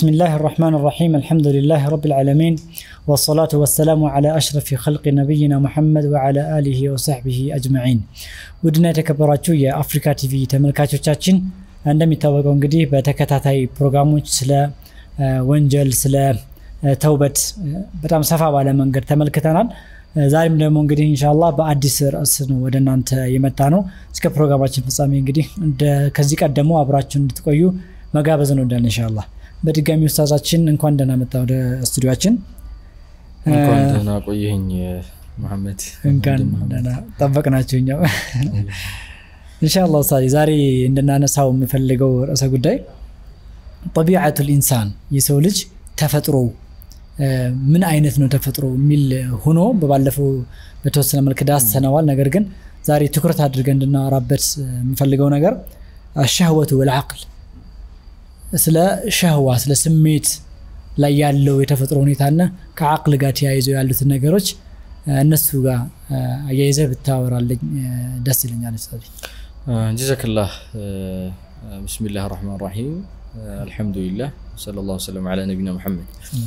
بسم الله الرحمن الرحيم الحمد لله رب العالمين والصلاة والسلام على أشرف خلق نبينا محمد وعلى آله وصحبه أجمعين ውድና የተከበራችሁ የአፍሪካ ቲቪ ተመልካቾቻችን እንደሚታወቀው እንግዲህ በተከታታይ ፕሮግራሞች ስለ ወንጀል ስለ ተውበት በጣም ሰፋ ባለ መንገድ ተመልክተናል ዛሬም ደግሞ እንግዲህ እንሻላ በአዲስ ርዕስ ነው ወደ እናንተ የመጣ ነው እስከ ፕሮግራማችን ፍጻሜ እንግዲህ ከዚህ ቀደሙ አብራችሁ እንድትቆዩ መጋበዝ ነው እንዳለ እንሻላ በድጋሚ ውስታዛችን እንኳን ደህና መጣ ወደ ስቱዲዮችን እንኳን ደህና ቆየኝ መሐመድ እንኳን ደህና ጠበቅናቸው እኛው እንሻላ ውስታዚ ዛሬ እንድናነሳው የምፈልገው ርዕሰ ጉዳይ ጠቢዓቱ ልኢንሳን የሰው ልጅ ተፈጥሮ ምን አይነት ነው ተፈጥሮ የሚል ሆኖ በባለፈው በተወሰነ መልክ ዳሰነዋል ነገር ግን ዛሬ ትኩረት አድርገን እንድናወራበት የምፈልገው ነገር አሻህወቱ ወልዓቅል ስለ ሸህዋ ስለ ስሜት ላይ ያለው የተፈጥሮ ሁኔታና ከአቅል ጋር ተያይዘው ያሉትን ነገሮች እነሱ ጋር አያይዘህ ብታወራለኝ ደስ ይለኛል ጀዛክላህ ብስሚላህ ራህማን ራሒም አልሐምዱሊላህ ሰለ ላሁ ሰለም ላ ነቢና ሙሐመድ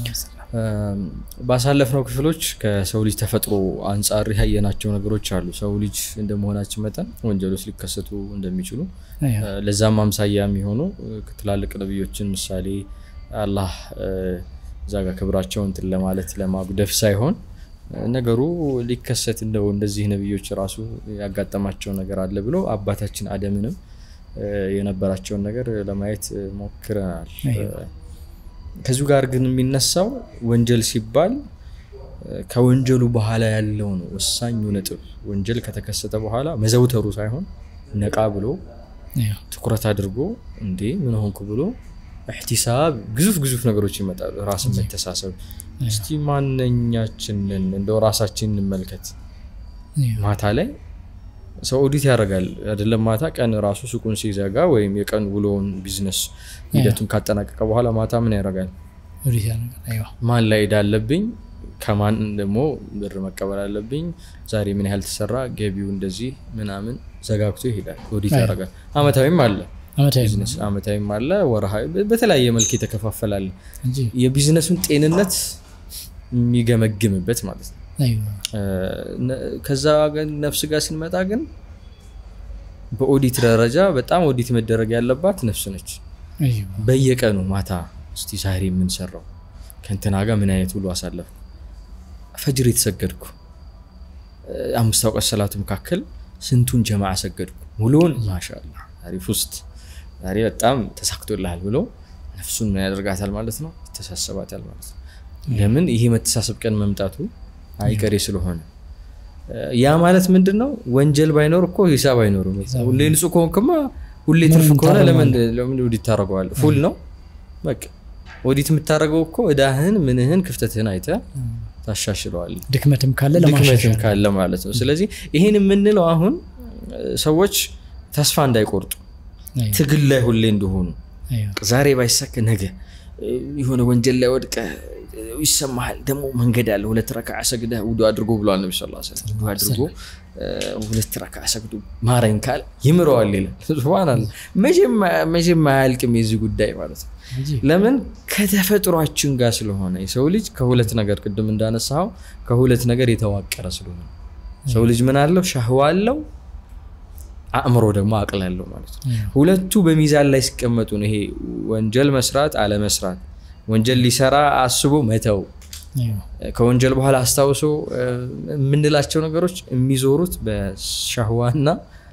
ባሳለፍነው ክፍሎች ከሰው ልጅ ተፈጥሮ አንጻር ያየናቸው ነገሮች አሉ ሰው ልጅ እንደመሆናችን መጠን ወንጀሎች ሊከሰቱ እንደሚችሉ ለዛም አምሳያ የሚሆኑ ትላልቅ ነቢዮችን ምሳሌ አላህ እዛ ጋር ክብራቸውን እንትን ለማለት ለማጉደፍ ሳይሆን ነገሩ ሊከሰት እንደው እንደዚህ ነቢዮች ራሱ ያጋጠማቸው ነገር አለ ብሎ አባታችን አደምንም የነበራቸውን ነገር ለማየት ሞክረናል ከዚሁ ጋር ግን የሚነሳው ወንጀል ሲባል ከወንጀሉ በኋላ ያለው ነው ወሳኙ ነጥብ ወንጀል ከተከሰተ በኋላ መዘውተሩ ሳይሆን ነቃ ብሎ ትኩረት አድርጎ እንዴ ምን ሆንኩ ብሎ እሕቲሳብ ግዙፍ ግዙፍ ነገሮች ይመጣሉ ራስን መተሳሰብ እስቲ ማነኛችንን እንደው ራሳችን እንመልከት ማታ ላይ ሰው ኦዲት ያደርጋል አይደለም ማታ ቀን ራሱ ሱቁን ሲዘጋ ወይም የቀን ውሎውን ቢዝነስ ሂደቱን ካጠናቀቀ በኋላ ማታ ምን ያደርጋል ማን ላይ ሄዳ አለብኝ ከማን ደግሞ ብር መቀበል አለብኝ ዛሬ ምን ያህል ተሰራ ገቢው እንደዚህ ምናምን ዘጋግቶ ይሄዳል ኦዲት ያደርጋል አመታዊም አለ ቢዝነስ አመታዊም አለ ወርሃዊ በተለያየ መልክ የተከፋፈላለ የቢዝነሱን ጤንነት የሚገመግምበት ማለት ነው ከዛ ነፍስ ጋር ስንመጣ ግን በኦዲት ደረጃ በጣም ኦዲት መደረግ ያለባት ነፍስ ነች በየቀኑ ማታ እስቲ ዛሬ የምንሰራው ከንትና ጋር ምን አይነት ውሎ አሳለፍኩ ፈጅር የተሰገድኩ አምስት አውቀት ሰላቱ መካከል ስንቱን ጀማ ሰገድኩ ሙሉውን ማሻላ አሪፍ ውስጥ ዛሬ በጣም ተሳክቶልሃል ብሎ ነፍሱን ምን ያደርጋታል ማለት ነው ይተሳሰባታል ማለት ነው ለምን ይሄ መተሳሰብ ቀን መምጣቱ አይቀሬ ስለሆነ ያ ማለት ምንድን ነው ወንጀል ባይኖር እኮ ሂሳብ አይኖርም ሁሌ ንጹህ ከሆንክማ ሁሌ ትርፍ ከሆነ ለምን ኦዲት ታደረገዋል ፉል ነው በቃ ኦዲት የምታደረገው እኮ እዳህን ምንህን ክፍተትህን አይተ ታሻሽለዋል ድክመትም ካለ ድክመትም ካለ ማለት ነው ስለዚህ ይህን የምንለው አሁን ሰዎች ተስፋ እንዳይቆርጡ ትግል ላይ ሁሌ እንደሆኑ ዛሬ ባይሳክ ነገ የሆነ ወንጀል ላይ ወድቀ ይሰማሃል ደግሞ መንገድ አለ ሁለት ረካ ሰግደ ውዱ አድርጎ ብለዋል ነቢ ስ ውዱ አድርጎ ሁለት ረካ ሰግዶ ማረኝ ካል ይምረዋል ይላል ስብናላ መቼም አያልቅም የዚህ ጉዳይ ማለት ነው ለምን ከተፈጥሯችን ጋር ስለሆነ የሰው ልጅ ከሁለት ነገር ቅድም እንዳነሳው ከሁለት ነገር የተዋቀረ ስለሆነ ሰው ልጅ ምን አለው ሻህዋ አለው አእምሮ ደግሞ አቅል ያለው ማለት ነው ሁለቱ በሚዛን ላይ ሲቀመጡ ነው ይሄ ወንጀል መስራት አለመስራት ወንጀል ሊሰራ አስቦ መተው ከወንጀል በኋላ አስታውሶ የምንላቸው ነገሮች የሚዞሩት በሻህዋና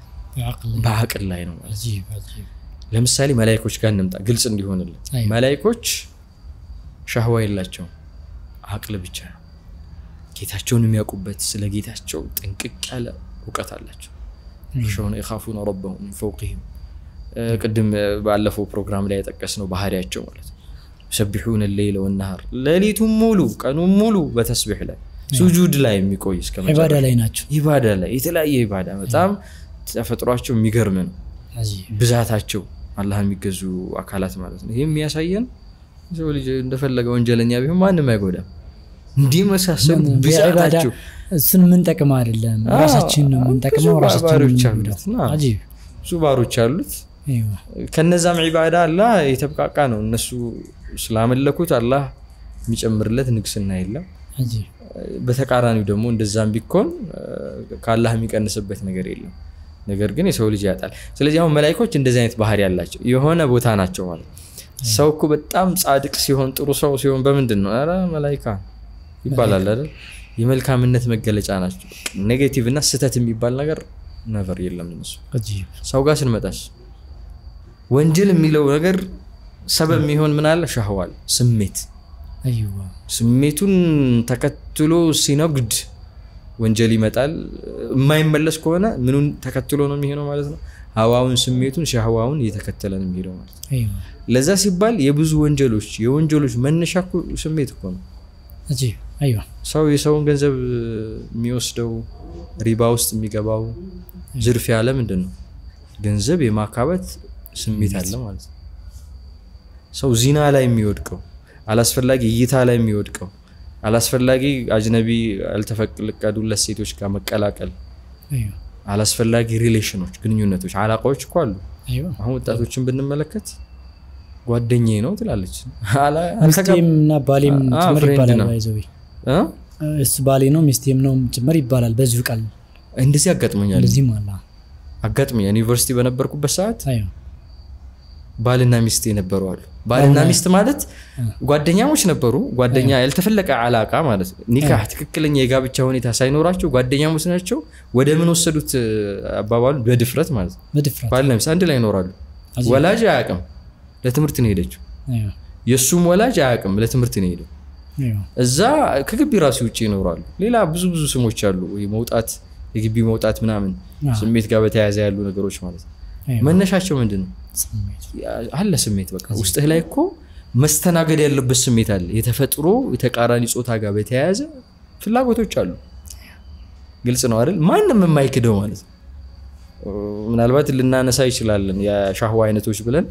በአቅል ላይ ነው ማለት ለምሳሌ መላይኮች ጋር እንምጣ ግልጽ እንዲሆንልን መላይኮች ሻህዋ የላቸውም አቅል ብቻ ነው ጌታቸውን የሚያውቁበት ስለ ጌታቸው ጥንቅቅ ያለ እውቀት አላቸው ሸሆነ የካፉነ ረበሁም ምን ፈውቅህም ቅድም ባለፈው ፕሮግራም ላይ የጠቀስ ነው ባህሪያቸው ማለት ነው ሰቢሑን ሌለ ወናሃር ሌሊቱን ሙሉ ቀኑን ሙሉ በተስቢሕ ላይ ሱጁድ ላይ የሚቆይ እስከ ኢባዳ ላይ ናቸው ኢባዳ ላይ የተለያየ ኢባዳ በጣም ተፈጥሯቸው የሚገርም ነው ብዛታቸው አላህ የሚገዙ አካላት ማለት ነው ይህ የሚያሳየን ሰው ልጅ እንደፈለገ ወንጀለኛ ቢሆን ማንም አይጎዳም እንዲህ መሳሰሉ ብዛታቸው እሱን የምንጠቅም አይደለም ራሳችን ነው የምንጠቅመው ባሮች አሉት ብዙ ባሮች አሉት ከነዛም ዒባዳ አላ የተብቃቃ ነው እነሱ ስላመለኩት አላህ የሚጨምርለት ንግስና የለም። አጂብ በተቃራኒው ደግሞ እንደዛም ቢኮን ከአላህ የሚቀንስበት ነገር የለም። ነገር ግን የሰው ልጅ ያጣል። ስለዚህ አሁን መላይኮች እንደዚህ አይነት ባህሪ ያላቸው የሆነ ቦታ ናቸው ማለት ሰው እኮ በጣም ጻድቅ ሲሆን ጥሩ ሰው ሲሆን በምንድን ነው ኧረ መላይካ ይባላል አይደል? የመልካምነት መገለጫ ናቸው። ኔጌቲቭ እና ስህተት የሚባል ነገር ነቨር የለም እነሱ። አጂብ ሰው ጋር ስንመጣስ ወንጀል የሚለው ነገር ሰበብ የሚሆን ምን አለ? ሻህዋል ስሜት አይዋ ስሜቱን ተከትሎ ሲነግድ ወንጀል ይመጣል። የማይመለስ ከሆነ ምኑን ተከትሎ ነው የሚሄደው ማለት ነው? ሀዋውን፣ ስሜቱን፣ ሻህዋውን እየተከተለ ነው የሚሄደው ማለት ነው። አይዋ ለዛ ሲባል የብዙ ወንጀሎች የወንጀሎች መነሻ እኮ ስሜት እኮ ነው። አጂብ አይዋ ሰው የሰውን ገንዘብ የሚወስደው ሪባ ውስጥ የሚገባው ዝርፊያ ለምንድን ነው? ገንዘብ የማካበት ስሜት አለ ማለት ነው። ሰው ዚና ላይ የሚወድቀው አላስፈላጊ እይታ ላይ የሚወድቀው አላስፈላጊ አጅነቢ ያልተፈቀዱለት ሴቶች ጋር መቀላቀል፣ አይዋ አላስፈላጊ ሪሌሽኖች፣ ግንኙነቶች፣ አላቃዎች እኮ አሉ። አይዋ አሁን ወጣቶችን ብንመለከት ጓደኛዬ ነው ትላለች። አላ- አልተጋ- ሚስቴም እና ባሌም አ- ጭምር ፍሬንድ ይባላል ነው። ባይዘዌ እ? እሱ ባሌ ነው ሚስቴም ነው ጭምር ይባላል በዚሁ ቃል እንደዚህ አጋጥሞኛል። እንደዚህም አለ አጋጥሞኛል ዩኒቨርሲቲ በነበርኩበት ሰዓት አይዋ ባልና ሚስት የነበሩ አሉ። ባልና ሚስት ማለት ጓደኛሞች ነበሩ። ጓደኛ ያልተፈለቀ አላቃ ማለት ነው። ኒካህ ትክክለኛ የጋብቻ ሁኔታ ሳይኖራቸው ጓደኛሞች ናቸው። ወደ ምን ወሰዱት አባባሉ በድፍረት ማለት ነው። በድፍረት ባልና ሚስት አንድ ላይ ይኖራሉ። ወላጅ አያውቅም፣ ለትምህርት ነው ሄደችው። አይዋ የእሱም ወላጅ አያውቅም፣ ለትምህርት ነው ሄደው። አይዋ እዛ ከግቢ ራሱ ውጭ ይኖራሉ። ሌላ ብዙ ብዙ ስሞች አሉ። ወይ መውጣት፣ የግቢ መውጣት ምናምን አዎ። ስሜት ጋር በተያያዘ ያሉ ነገሮች ማለት ነው። አይዋ መነሻቸው ምንድን ነው? ስሜት አለ ስሜት በቃ ውስጥህ ላይ እኮ መስተናገድ ያለበት ስሜት አለ። የተፈጥሮ የተቃራኒ ጾታ ጋር በተያያዘ ፍላጎቶች አሉ። ግልጽ ነው አይደል? ማንም የማይክደው ማለት ነው። ምናልባት ልናነሳ ይችላለን የሻህዋ አይነቶች ብለን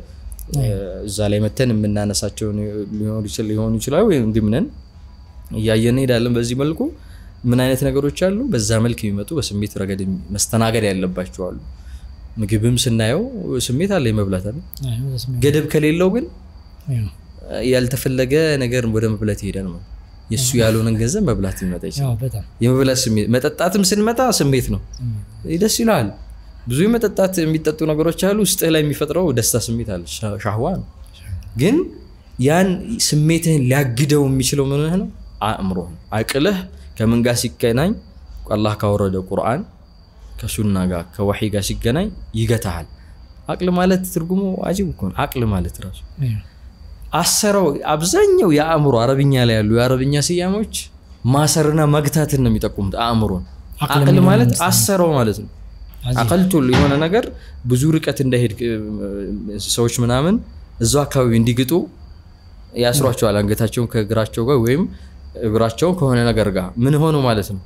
እዛ ላይ መተን የምናነሳቸው ሊሆኑ ይችላሉ። ወይም ግምነን እያየን እንሄዳለን። በዚህ መልኩ ምን አይነት ነገሮች አሉ? በዛ መልክ የሚመጡ በስሜት ረገድ መስተናገድ ያለባቸው አሉ። ምግብም ስናየው ስሜት አለ የመብላት አለ። አይዋ በስሜት ገደብ ከሌለው ግን አይዋ ያልተፈለገ ነገር ወደ መብላት ይሄዳል ማለት የእሱ ያልሆነን ገንዘብ መብላት ሊመጣ ይችላል። አዎ በጣም የመብላት ስሜት መጠጣትም ስንመጣ ስሜት ነው። ደስ ይላል። ብዙ የመጠጣት የሚጠጡ ነገሮች አሉ። ውስጥህ ላይ የሚፈጥረው ደስታ ስሜት አለ። ሻ- ሻህዋ ነው። ግን ያን ስሜትህን ሊያግደው የሚችለው ምንህ ነው? አእምሮህ ነው። አቅልህ ከምን ጋር ሲገናኝ አላህ ካወረደ ቁርአን ከሱና ጋር ከወሒ ጋር ሲገናኝ ይገታሃል። አቅል ማለት ትርጉሙ አጂብ እኮ ነው። አቅል ማለት ራሱ አይዋ አሰረው አብዛኛው የአእምሮ አረብኛ ላይ ያሉ የአረብኛ ስያሜዎች ማሰርና መግታትን ነው የሚጠቁሙት አእምሮን። አቅል አቅል የሚለውን ማለት ለምሳሌ አሰረው ማለት ነው። አዚ- አቀልቱ የሆነ ነገር ብዙ ርቀት እንዳይሄድ እ፣ ሰዎች ምናምን እዛው አካባቢ እንዲግጡ ያስሯቸዋል። አንገታቸውን ከእግራቸው ጋር ወይም እግራቸውን ከሆነ ነገር ጋር ምን ሆኑ ማለት ነው።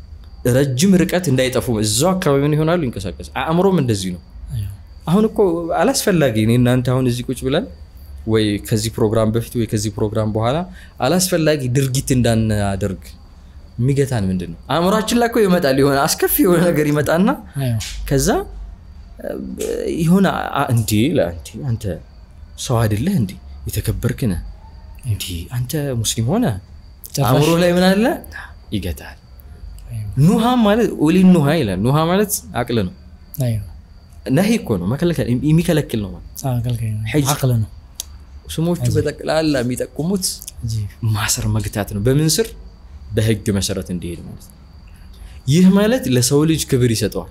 ረጅም ርቀት እንዳይጠፉ እዛው አካባቢ ምን ይሆናሉ? ይንቀሳቀስ። አእምሮም እንደዚህ ነው። አይዋ አሁን እኮ አላስፈላጊ እኔ እናንተ አሁን እዚህ ቁጭ ብለን ወይ ከዚህ ፕሮግራም በፊት ወይ ከዚህ ፕሮግራም በኋላ አላስፈላጊ ድርጊት እንዳናደርግ የሚገታን ምንድን ነው? አእምሯችን ላይ እኮ ይመጣል የሆነ አስከፊ የሆነ ነገር ይመጣና አይዋ ከዛ እ፣ የሆነ አ- እንዴ ላ- እንዴ አንተ ሰው አይደለህ እንዴ የተከበርክ ነህ እንዴ አንተ ሙስሊም ሆነ ጭራሽ አእምሮ ላይ ምን አለ ይገታል። አይዋ ኑሃ ማለት ኦሊ ኑሃ ይላል። ኑሃ ማለት አቅል ነው። አይዋ ነሂ እኮ ነው መከልከል የሚከለክል ነው ማለት አዎ አገልጋይ ነው ሐጅ። አቅል ነው ስሞቹ በጠቅላላ የሚጠቁሙት አጂብ ማሰር መግታት ነው። በምን ስር? በህግ መሰረት እንዲሄድ ማለት ነው። ይህ ማለት ለሰው ልጅ ክብር ይሰጠዋል።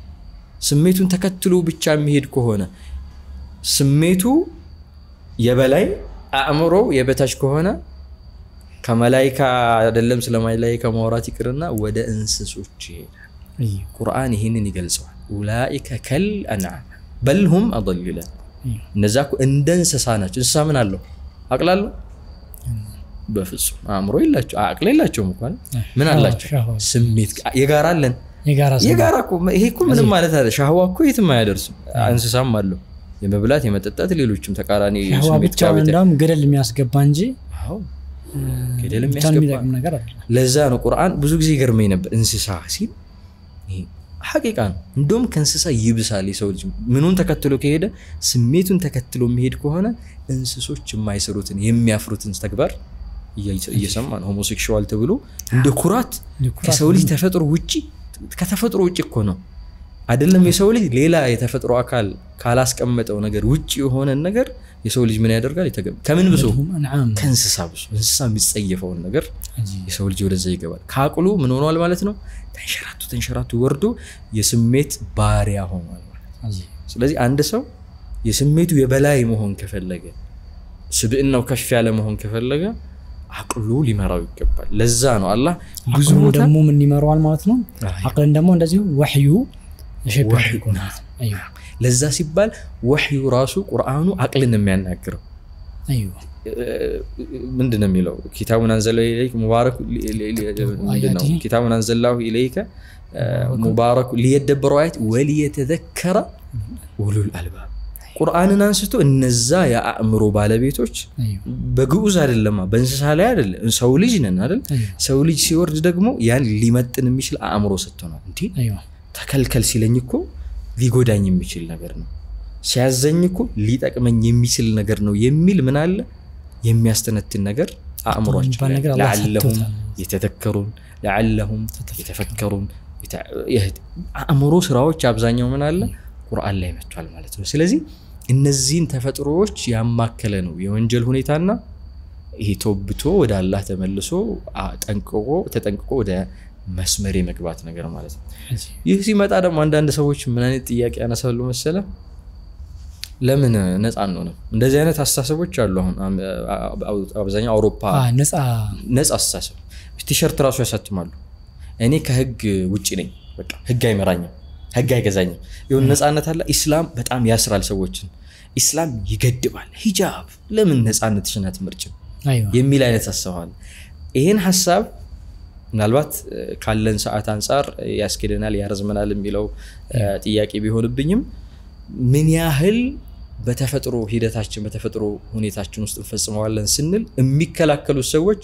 ስሜቱን ተከትሎ ብቻ የሚሄድ ከሆነ ስሜቱ የበላይ አእምሮ የበታች ከሆነ ከመላይካ አይደለም ስለ መላይካ ማውራት ይቅርና ወደ እንስሶች ይሄዳል። አይዋ ቁርአን ይህንን ይገልጸዋል። ኡላኢከ ከል አንዓም በልሁም አضል ይላል። አይዋ እነዛ እኮ እንደ እንስሳ ናቸው። እንስሳ ምን አለው? አቅል አለው? በፍጹም አእምሮ የላቸው አቅል የላቸውም እኮ አይደል? ምን አላቸው? ሻህዋ ስሜት የጋራ አለን። የጋራ ሰው የጋራ እኮ ይሄ እኮ ምንም ማለት አለ። ሻህዋ እኮ የትም አያደርስም። እንስሳም አለው የመብላት የመጠጣት፣ ሌሎችም ተቃራኒ ሻህዋ ስሜት ብቻ ጋር በተያያዘ- እንዳውም ገደል የሚያስገባ እንጂ አዎ፣ ገደል ብቻ የሚያስገባ የሚጠቅም ነገር አይደለም ለዛ ነው ቁርአን ብዙ ጊዜ ይገርመኝ ነበር እንስሳ ሲል ይሄ ሐቂቃ ነው። እንደውም ከእንስሳ ይብሳል የሰው ልጅ ምኑን ተከትሎ ከሄደ ስሜቱን ተከትሎ የሚሄድ ከሆነ እንስሶች የማይሰሩትን የሚያፍሩትን ተግባር እየሰማ ነው። ሆሞሴክሹዋል ተብሎ እንደ ኩራት ከሰው ልጅ ተፈጥሮ ውጭ ከተፈጥሮ ውጭ እኮ ነው አይደለም። የሰው ልጅ ሌላ የተፈጥሮ አካል ካላስቀመጠው ነገር ውጭ የሆነን ነገር የሰው ልጅ ምን ያደርጋል? ከምን ብሶ ከእንስሳ ብሶ እንስሳ የሚጸየፈውን ነገር የሰው ልጅ ወደዛ ይገባል። ከአቅሉ ምን ሆኗል ማለት ነው? ተንሸራቱ ተንሸራቱ ወርዶ የስሜት ባሪያ ሆኗል ማለት ስለዚህ አንድ ሰው የስሜቱ የበላይ መሆን ከፈለገ ስብዕናው ከፍ ያለ መሆን ከፈለገ አቅሉ ሊመራው ይገባል። ለዛ ነው አላህ ብዙ አቅሉን ቦታ ደግሞ ምን ይመረዋል ማለት ነው። አቅልን ደግሞ እንደዚሁ ወሕዩ ሸብ ወሕዩ ያደርገው ማለት ነው። አይዋ ለዛ ሲባል ወሕዩ ራሱ ቁርአኑ አቅልን የሚያናግረው አይዋ ምንድን ነው የሚለው? ኪታቡን አንዘላሁ ኢለይከ ሙባረኩ ምንድን ነው? ኪታቡን አንዘላሁ ኢለይከ ሙባረኩ ሊየደበሩ አያት ወሊየተዘከረ ኡሉል አልባብ ቁርአንን አንስቶ እነዛ የአእምሮ ባለቤቶች አይዋ በግዑዝ አይደለማ በእንስሳ ላይ አይደለም፣ ሰው ልጅ ነን አይደል? አይዋ ሰው ልጅ ሲወርድ ደግሞ ያን ሊመጥን የሚችል አእምሮ ሰጥቶናል። እንዲ አይዋ ተከልከል ሲለኝ እኮ ሊጎዳኝ የሚችል ነገር ነው፣ ሲያዘኝ እኮ ሊጠቅመኝ የሚችል ነገር ነው የሚል ምን አለ የሚያስተነትን ነገር አእምሯቸው የሚባል ላይ ነገር አላህ ለዓለሁም ሰጥቶታል። የተተከሩን ለዓለሁም የተፈከሩን የተ- የህድ- አእምሮ ስራዎች አብዛኛው ምን አለ ቁርአን ላይ መጥቷል ማለት ነው። ስለዚህ እነዚህን ተፈጥሮዎች ያማከለ ነው የወንጀል ሁኔታና ይሄ ተወብቶ ወደ አላህ ተመልሶ አ- ጠንቅቆ ተጠንቅቆ ወደ መስመር የመግባት ነገር ማለት ነው። ይህ ሲመጣ ደግሞ አንዳንድ ሰዎች ምን አይነት ጥያቄ ያነሳሉ መሰለ ለምን ነፃ አንሆንም? እንደዚህ አይነት አስተሳሰቦች አሉ። አሁን አም- አ- አብዛኛው አውሮፓ አ፣ ነፃ ነፃ አስተሳሰብ ቲሸርት ራሱ ያሳትማሉ። እኔ ከህግ ውጭ ነኝ፣ በቃ ህግ አይመራኝም፣ ህግ አይገዛኝም። የሆነ ነፃነት አለ። ኢስላም በጣም ያስራል ሰዎችን፣ ኢስላም ይገድባል። ሂጃብ ለምን ነፃነትሽን አትመርጭም አይዋ የሚል አይነት አስተዋል። ይህን ሀሳብ ምናልባት እ፣ ካለን ሰዓት አንጻር ያስኬደናል ያረዝመናል የሚለው እ፣ ጥያቄ ቢሆንብኝም ምን ያህል በተፈጥሮ ሂደታችን በተፈጥሮ ሁኔታችን ውስጥ እንፈጽመዋለን ስንል የሚከላከሉት ሰዎች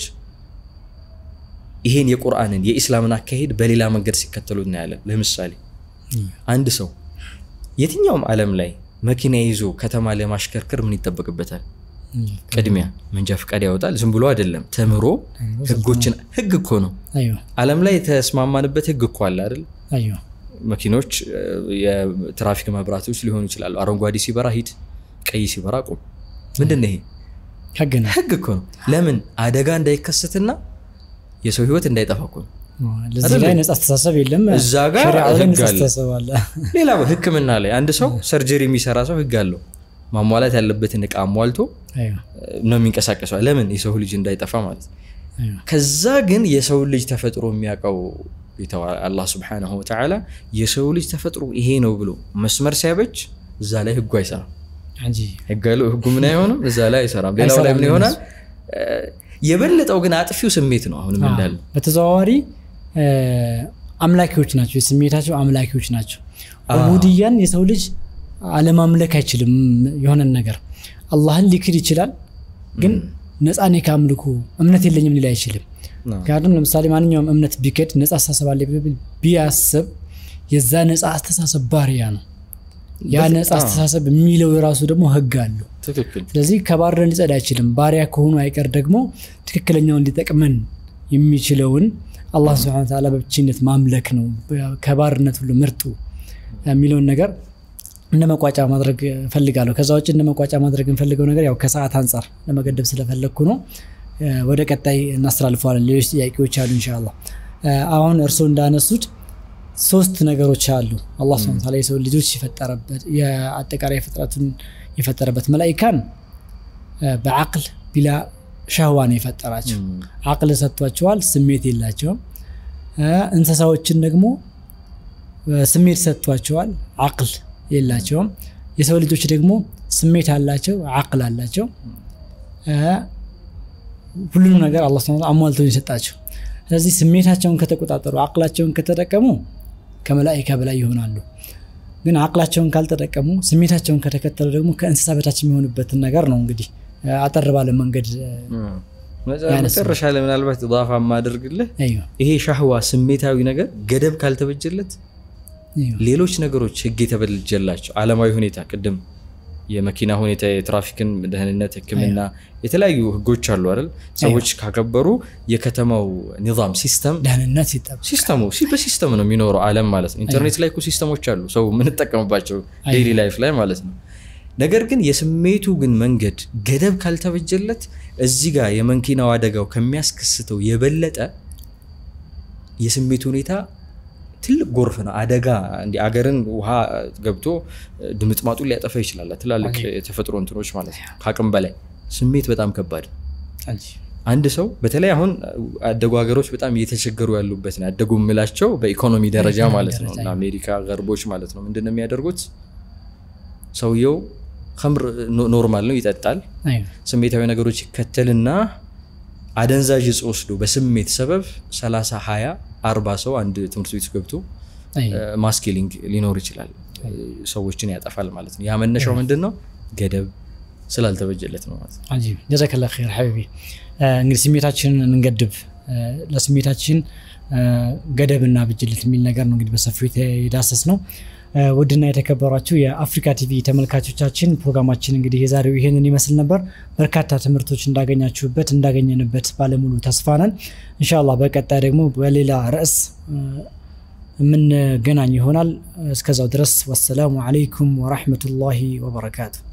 ይሄን የቁርአንን የኢስላምን አካሄድ በሌላ መንገድ ሲከተሉ እናያለን። ለምሳሌ አንድ ሰው የትኛውም ዓለም ላይ መኪና ይዞ ከተማ ለማሽከርከር ምን ይጠበቅበታል? ቅድሚያ መንጃ ፈቃድ ያወጣል። ዝም ብሎ አይደለም፣ ተምሮ ህጎችን ህግ እኮ ነው። አይዋ ዓለም ላይ የተስማማንበት ህግ እኮ አለ አይደል? አይዋ መኪኖች እ፣ የትራፊክ መብራቶች ሊሆኑ ይችላሉ። አረንጓዴ ሲበራ ሂድ፣ ቀይ ሲበራ ቁም። ምንድን ነው ይሄ? ህግ ነው። ህግ እኮ ነው። ለምን አደጋ እንዳይከሰትና የሰው ህይወት እንዳይጠፋ እኮ ነው። ለዚህ ላይ ነፃ አስተሳሰብ የለም። እዛ ጋር ሸሪዓው ላይ ህግ ነፃ አለ። አስተሳሰብ አለ። ሌላ ህክምና ላይ አንድ ሰው ሰርጀሪ የሚሰራ ሰው ህግ አለው። ማሟላት ያለበትን እቃ አሟልቶ አይዋ ነው የሚንቀሳቀሰው። ለምን የሰው ልጅ እንዳይጠፋ ማለት ነው። አይዋ ከዛ ግን የሰው ልጅ ተፈጥሮ የሚያውቀው ጌታው አላህ ስብሓነሁ ወተዓላ የሰው ልጅ ተፈጥሮ ይሄ ነው ብሎ መስመር ሲያበጅ እዛ ላይ ህጉ አይሰራም። አጂብ ህግ ያለው ህጉ ምን አይሆንም፣ እዛ ላይ አይሰራም። ሌላው ላይ ምን ይሆናል? እ፣ የበለጠው ግን አጥፊው ስሜት ነው። አሁንም እንዳለ በተዘዋዋሪ እ፣ አምላኪዎች ናቸው። የስሜታቸው አምላኪዎች ናቸው። ዑቡድያን የሰው ልጅ አለማምለክ አይችልም። የሆነን ነገር አላህን ሊክድ ይችላል፣ ግን ነፃ ነኝ ከአምልኮ እምነት የለኝም ሊል አይችልም። ምክንያቱም ለምሳሌ ማንኛውም እምነት ቢክድ ነፃ አስተሳሰብ አለ ብል ቢያስብ የዛ ነፃ አስተሳሰብ ባሪያ ነው። ያ ነፃ አስተሳሰብ የሚለው የራሱ ደግሞ ህግ አለው። ትክክል ስለዚህ ከባርነት ሊጸዳ አይችልም። ባሪያ ከሆኑ አይቀር ደግሞ ትክክለኛውን ሊጠቅመን የሚችለውን አላህ ስብሐነ ወተዓላ በብቸኝነት ማምለክ ነው ከባርነት ሁሉ ምርጡ የሚለውን ነገር እንደ መቋጫ ማድረግ እፈልጋለሁ። ከዛ ውጭ እንደ መቋጫ ማድረግ እንፈልገው ነገር ያው ከሰዓት አንጻር ለመገደብ ስለፈለግኩ ነው። እ፣ ወደ ቀጣይ እናስተላልፈዋለን። ሌሎች ጥያቄዎች አሉ ኢንሻአላህ። እ፣ አሁን እርስዎ እንዳነሱት ሶስት ነገሮች አሉ። አላህ ስብሐነ ወተዓላ የሰው ልጆች የፈጠረበት የአጠቃላይ ፍጥረቱን የፈጠረበት መላኢካን እ፣ በአቅል ቢላ ሸህዋ ነው የፈጠራቸው። አቅል ሰጥቷቸዋል፣ ስሜት የላቸውም። እ፣ እንስሳዎችን ደግሞ እ፣ ስሜት ሰጥቷቸዋል፣ አቅል የላቸውም። የሰው ልጆች ደግሞ ስሜት አላቸው፣ አቅል አላቸው። እ፣ ሁሉንም ነገር አላህ ሱብሓነሁ ወተዓላ አሟልቶ ነው የሰጣቸው። ስለዚህ ስሜታቸውን ከተቆጣጠሩ አቅላቸውን ከተጠቀሙ ከመላኢካ በላይ ይሆናሉ። ግን አቅላቸውን ካልተጠቀሙ ስሜታቸውን ከተከተሉ ደግሞ ከእንስሳ በታች የሚሆኑበትን ነገር ነው እንግዲህ እ፣ አጠር ባለ መንገድ እ፣ መጨረሻ ላይ ምናልባት ኢዳፋ የማደርግልህ እዩ። ይሄ ሻህዋ ስሜታዊ ነገር ገደብ ካልተበጀለት ሌሎች ነገሮች ህግ የተበጀላቸው አለማዊ ሁኔታ ቅድም የመኪና ሁኔታ የትራፊክን ደህንነት ህክምና የተለያዩ ህጎች አሉ አይደል ሰዎች ካከበሩ የከተማው ኒዛም ሲስተም ደህንነት ሲጠበቅ ሲስተሙ በሲስተም ነው የሚኖረው አለም ማለት ነው ኢንተርኔት ላይ እኮ ሲስተሞች አሉ ሰው የምንጠቀምባቸው ዴይሊ ላይፍ ላይ ማለት ነው ነገር ግን የስሜቱ ግን መንገድ ገደብ ካልተበጀለት እዚህ ጋር የመኪናው አደጋው ከሚያስከስተው የበለጠ የስሜቱ ሁኔታ ትልቅ ጎርፍ ነው አደጋ እንዲ አገርን ውሃ ገብቶ ድምጥማጡን ሊያጠፋ ይችላል ትላልቅ የተፈጥሮ እንትኖች ማለት ነው ከአቅም በላይ ስሜት በጣም ከባድ አንድ ሰው በተለይ አሁን አደጉ ሀገሮች በጣም እየተቸገሩ ያሉበት ነው ያደጉ የምላቸው በኢኮኖሚ ደረጃ ማለት ነው እና አሜሪካ ገርቦች ማለት ነው ምንድን ነው የሚያደርጉት ሰውየው ከምር ኖርማል ነው ይጠጣል ስሜታዊ ነገሮች ይከተልና አደንዛዥ እጽ ወስዶ በስሜት ሰበብ 30 20 አርባ ሰው አንድ ትምህርት ቤት ገብቶ ማስኪሊንግ ሊኖር ይችላል ሰዎችን ያጠፋል ማለት ነው ያ መነሻው ምንድን ነው ገደብ ስላልተበጀለት ነው ማለት ነው ጀዛከላ ር ሐቢቢ እንግዲህ ስሜታችንን እንገድብ ለስሜታችን ገደብና ብጅልት የሚል ነገር ነው እንግዲህ በሰፊው የዳሰስ ነው ውድና የተከበሯችሁ የአፍሪካ ቲቪ ተመልካቾቻችን ፕሮግራማችን እንግዲህ የዛሬው ይሄንን ይመስል ነበር በርካታ ትምህርቶች እንዳገኛችሁበት እንዳገኘንበት ባለሙሉ ተስፋ ነን እንሻላ በቀጣይ ደግሞ በሌላ ርዕስ የምንገናኝ ይሆናል እስከዛው ድረስ ወሰላሙ አለይኩም ወራህመቱላሂ ወበረካቱ